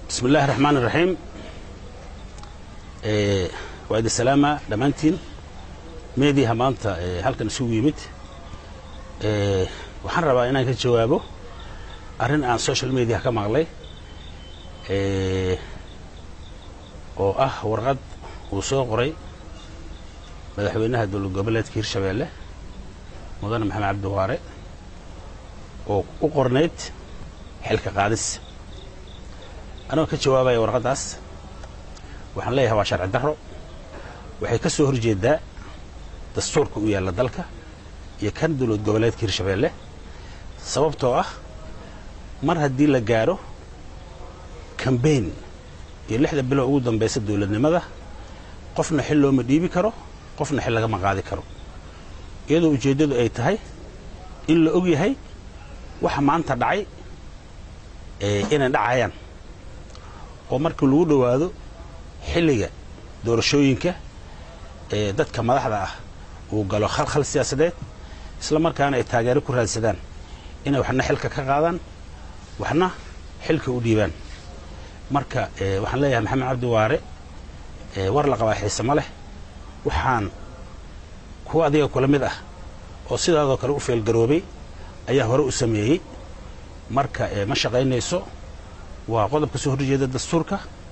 bismi illaahi raxmaan iraxiim waa idin salaama dhammaantiin meediyaha maanta halkan isugu yimid waxaan rabaa inaan ka jawaabo arrin aan social mediaha ka maqlay oo ah warqad uu soo qoray madaxweynaha dowlad goboleedka hirshabeelle mudane maxamed cabdi waare oo u qornayd xilka qaadis anagoo ka jawaabaya warqaddaas waxaan leeyahay waa sharci darro waxay ka soo hor jeedaa dastuurka u yaalla dalka iyo kan dowlad goboleedka hirshabeelle sababtoo ah mar haddii la gaadho kambayn iyo lixda bilo ugu dambaysa dowladnimada qofna xil looma dhiibi karo qofna xil lagama qaadi karo iyadoo ujeeddadu ay tahay in la og yahay waxa maanta dhacay inay dhacayaan oo markii lagu dhowaado xilliga doorashooyinka ee dadka madaxda ah uu galo khalkhal siyaasadeed isla markaana ay taageero ku raadsadaan inay waxna xilka ka qaadaan waxna xilka u dhiibaan marka waxaan leeyahay maxamed cabdi waare war la qabaa xiise ma leh waxaan kuwa adiga kula mid ah oo sidaadoo kale u feelgaroobay ayaa hore u sameeyey marka ma shaqaynayso waa qodob ka soo horjeeda dastuurka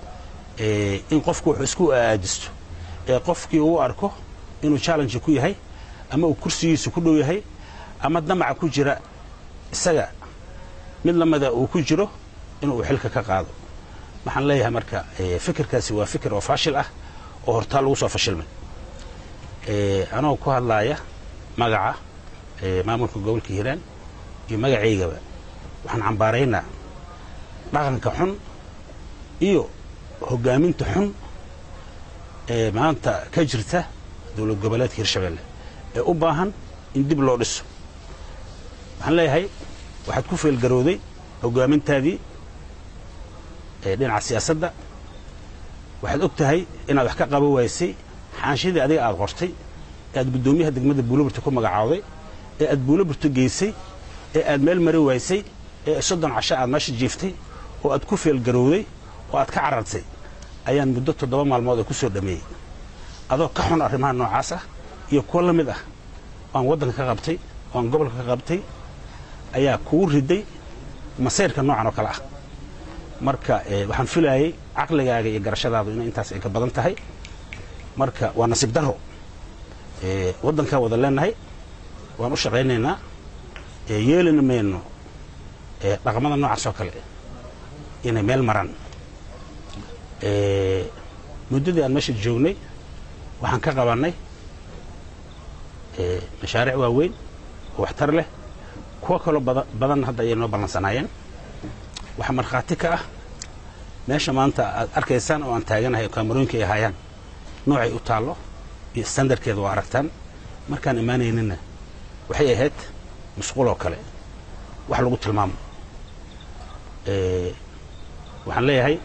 in qofku wuxuu isku aajisto ee qofkii uu arko inuu challenge ku yahay ama uu kursigiisa ku dhow yahay ama damaca ku jira isaga mid lamida uu ku jiro inuu xilka ka qaado waxaan leeyahay marka fikirkaasi waa fikir oo faashil ah oo hortaa lagu soo fashilmay anagoo ku hadlaaya magaca maamulka gobolka hiiraan iyo magacaygaba waxaan cambaaraynaa dhaqanka xun iyo hoggaaminta xun ee maanta ka jirta dowlad goboleedka hirshabeelle ee u baahan in dib loo dhiso waxaan leeyahay waxaad ku feelgarowday hoggaamintaadii dhinaca siyaasadda waxaad og tahay inaad wax ka qabo waysay xaanshidii adiga aad qortay ee aad guddoomiyaha degmada buuloburta ku magacaawday ee aad buuloburta geysay ee aad meel mari waysay ee soddon casho aad meesha jiiftay oo aad ku feelgarowday oo aad ka carartay ayaan muddo toddoba maalmood oo ku soo dhammeeyey adoo ka xun arrimaha noocaas ah iyo kuwo la mid ah oo aan waddanka ka qabtay oo aan gobolka ka qabtay ayaa kugu riday masayrka noocan oo kale ah marka waxaan filaayey caqligaaga iyo garashadaadu inay intaas ay ka badan tahay marka waa nasiib darro waddankaan wada leenahay waan u shaqaynaynaa yeelina mayno dhaqamada noocaas oo kale inay meel maraan muddadii aan meesha joognay waxaan ka qabannay mashaariic waaweyn oo waxtar leh kuwo kaloo badan hadda ayay noo ballansanaayeen waxaa markhaati ka ah meesha maanta aad arkaysaan oo aan taaganahay kaamarooyinka ay ahaayaan noocay u taallo iyo standardkeeda waa aragtaan markaan imaanaynina waxay ahayd musquloo kale wax lagu tilmaamo waxaan leeyahay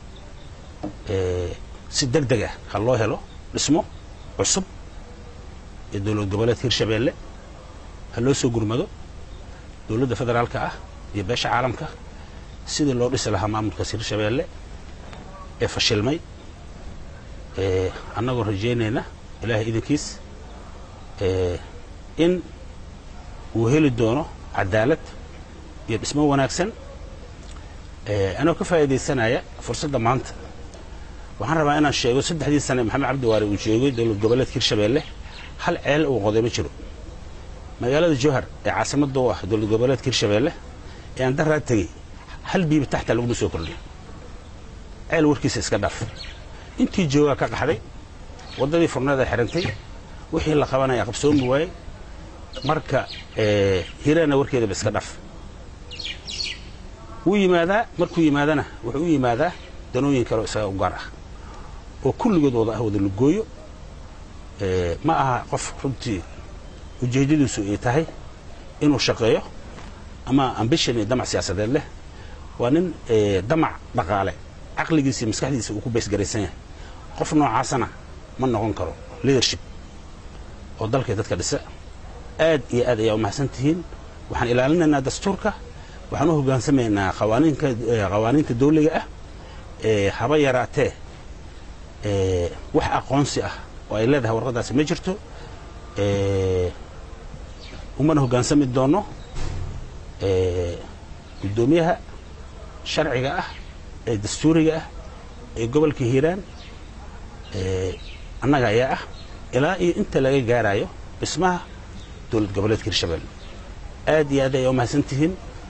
si deg deg ah ha loo helo dhismo cusub ee dowlad goboleedka hirshabeelle ha loo soo gurmado dowladda federaalka ah iyo beesha caalamka sidii loo dhisi lahaa maamulkaas hirshabeelle ee fashilmay annagoo rajaynayna ilaahay idinkiis in uu heli doono cadaalad iyo dhismo wanaagsan anagoo ka faa'iidaysanaya fursadda maanta waxaan rabaa inaan sheego saddexdii sane maxamed cabdi waare uu joogay dowlad goboleedka hirshabeelle hal ceel uu qoday ma jiro magaalada jowhar ee caasimadda u ah dowlad goboleedka hirshabeelle ee aan daraa tegey hal biiba taxta laguma soo kordhin ceel warkiisa iska dhaaf intii joogaa ka qaxday waddadii furneed ay xidhantay wixii la qabanaya qabsoomi waayey marka hiraana warkeedaba iska dhaaf wuu yimaadaa markuu yimaadana wuxuu u yimaadaa danooyin kale oo isaga u gaar ah oo kulligood wada ah wada lugooyo ma aha qof runtii ujeeddadiisu ay tahay inuu shaqeeyo ama ambition iyo damac siyaasadeed leh waa nin damac dhaqaale caqligiisa iyo maskaxdiisa uu ku baysgaraysan yahay qof noocaasana ma noqon karo leadership oo dalkay dadka dhisa aad iyo aad ayaa u mahadsan tihiin waxaan ilaalinaynaa dastuurka waxaan u hogaansamaynaa qawaaniinka qawaaniinta dawliga ah haba yaraatee wax aqoonsi ah oo ay leedahay warqaddaasi ma jirto umana hoggaansami doonno guddoomiyaha sharciga ah ee dastuuriga ah ee gobolka hiiraan annaga ayaa ah ilaa iyo inta laga gaarayo dhismaha dowlad goboleedka hirshabelle aad iyo aad ayaa umahadsan tihiin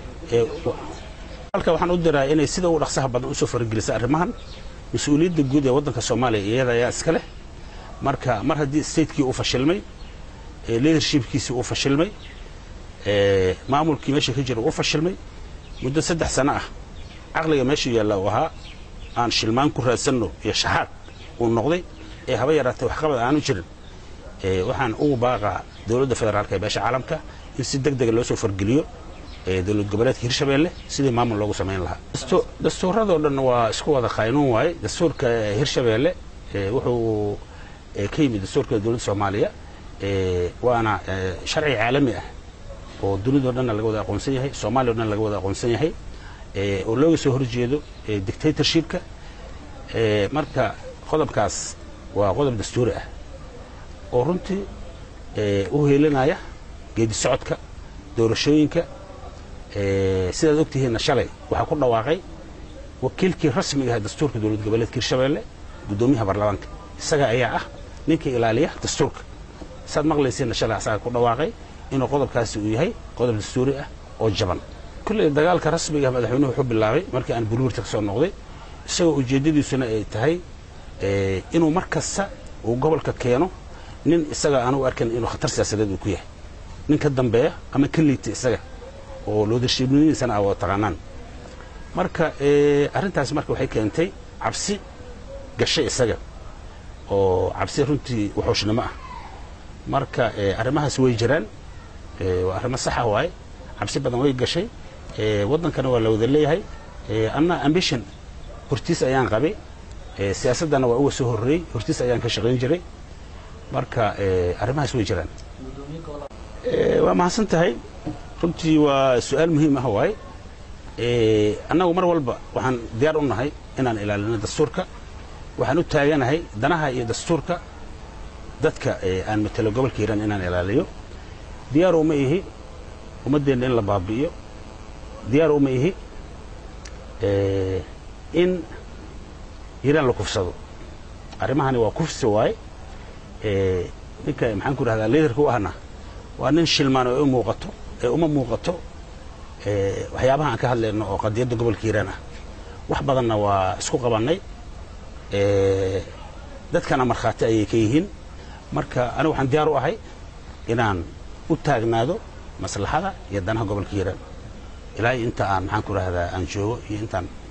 halka waxaan u diraa inay sida ugu dhaqsaha badan usoo faragelisa arrimahan mas-uuliyadda guud ee waddanka soomaaliya iyada ayaa iska leh marka mar haddii statekii uu fashilmay leadershipkiisii uu fashilmay maamulkii meesha ka jira uu fashilmay muddo saddex sano ah caqliga meesha yaalla uu ahaa aan shilmaan ku raadsanno iyo shaxaad uu noqday ee haba yaraatee waxqabad aanu jirin waxaan ugu baaqaa dowladda federaalka ee beesha caalamka in si deg dega loo soo fargeliyo dowlad goboleedka hirshabelle sidii maamul loogu samayn lahaa dastuuradoo dhan waa isku wada qaynuun waaye dastuurka hirshabelle wuxuu ka yimid dastuurka dowladda soomaaliya waana sharci caalami ah oo dunidao dhanna laga wada aqoonsan yahay soomaaliya o dhan laga wada aqoonsan yahay oo looga soo horjeedo dictatorshipka marka qodobkaas waa qodob dastuuri ah oo runtii u heelinaya geedi socodka doorashooyinka sidaad og tihiinna shalay waxaa ku dhawaaqay wakiilkii rasmiga ah dastuurka dowlad goboleedka hirshabelle guddoomiyaha baarlamaanka isaga ayaa ah ninka ilaaliya dastuurka saad maqlaysiinna shalay asaga ku dhawaaqay inuu qodobkaasi uu yahay qodob dastuuri ah oo jaban kulley dagaalka rasmiga ah madaxweynuhu wuxuu bilaabay markii aan buluurta ka soo noqday isagoo ujeeddadiisuna ay tahay inuu mar kasta uu gobolka keeno nin isaga aan u arkan inuu khatar siyaasadeed uu ku yahay nin ka dambeeya ama ka liita isaga oo loodarshiibnimadiisana aa wada taqaanaan marka arrintaas marka waxay keentay cabsi gashay isaga oo cabsi runtii wuxuushnimo ah marka arrimahaas way jiraan waa arrimo saxa waaye cabsi badan way gashay waddankana waa la wada leeyahay anna ambition hortiis ayaan qabay siyaasaddana waa uga soo horreeyey hortiis ayaan ka shaqayn jiray marka arrimahaas way jiraan waa mahadsan tahay runtii waa su-aal muhiim ah waaye annagu mar walba waxaan diyaar u nahay inaan ilaalino dastuurka waxaan u taaganahay danaha iyo dastuurka dadka aan matelo gobolka hiiraan inaan ilaaliyo diyaar uma ihi ummaddeenna in la baabi'iyo diyaar uma ihi in hiiraan la kufsado arrimahani waa kufsi waaye ninka maxaan ku rahdaa liidarka u ahna waa nin shilmaan oo u muuqato ee uma muuqato waxyaabaha aan ka hadlayno oo qadiyadda gobolka hiiraan ah wax badanna waa isku qabannay dadkana markhaati ayay ka yihiin marka anigu waxaan diyaar u ahay inaan u taagnaado maslaxada iyo danaha gobolka hiiraan ilaa inta aan maxaan ku rahdaa aan joogo iyo intaan